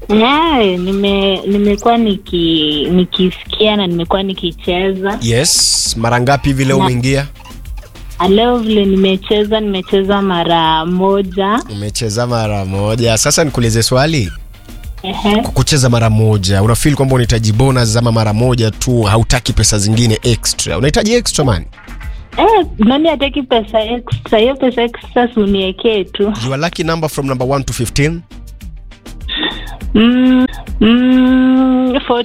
Yeah, nime nimekuwa niki nikisikia na nimekuwa nikicheza. Yes, mara ngapi hivi leo Na- umeingia? Ah, Leo vile nimecheza nimecheza mara moja. Umecheza mara moja. Sasa nikuulize swali. Ehe. Kwa kucheza mara moja, unafeel kwamba unahitaji bonus ama mara moja tu, hautaki pesa zingine extra? Unahitaji extra man. Eh, nani hataki pesa extra? Hiyo pesa extra si uniekee tu. Your lucky number from number 1 to 15. Mm, mm,